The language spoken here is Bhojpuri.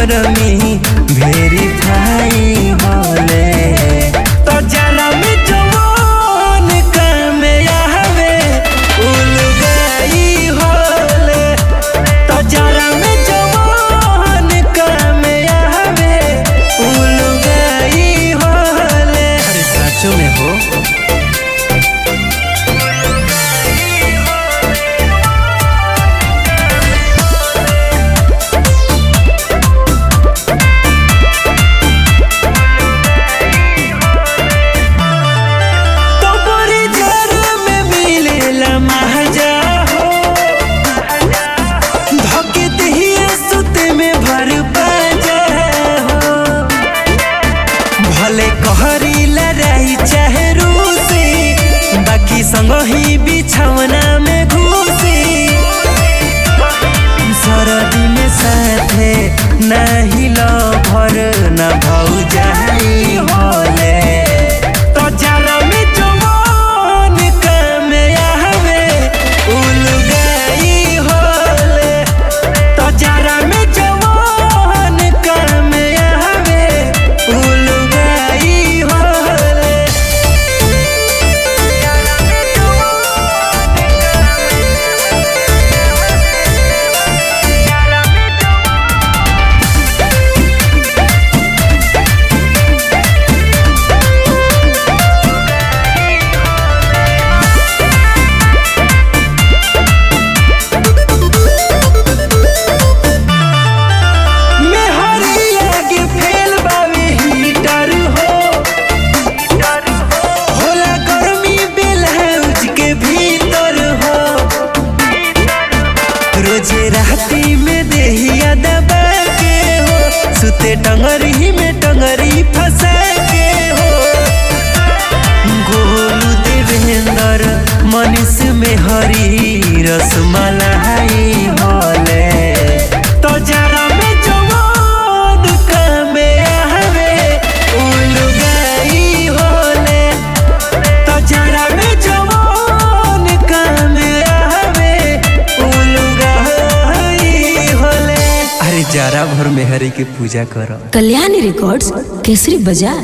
गरमी वेरीफाई होले तो जरा में जवान काम आवे उलगाई होले तो जरा में जवान काम आवे उलगाई होले अरे सचो में हो तो बड़ी जर में मिलेला महजा हो धके दहिया सुते में भर पाजा हो भले कहरी लड़ाई चाहे रूसी बाकी संग ही बिछौना में घुसी सरदी में साथे नहीं लो भर न भौजाई होले तो जरा में जवान काम आवे उलगाई होले तो जरा में जवान काम आवे उलगाई होले मेहरिया के फेल बावे हीटर हो होला गर्मी ब्लाउज के भीतर हो रोजे राती में देहिया दबा के हो सुते टंगरी में टंगरी फंसा के हो गोलू देवेंद्र मनीष में हरी रसमलाई होले तो जरा में जवान काम आवे उलगाई होले तो जरा में जवान काम आवे उलगाई होले अरे जरा भर में हरी के पूजा करो कल्याणी रिकॉर्ड्स केसरी बाजार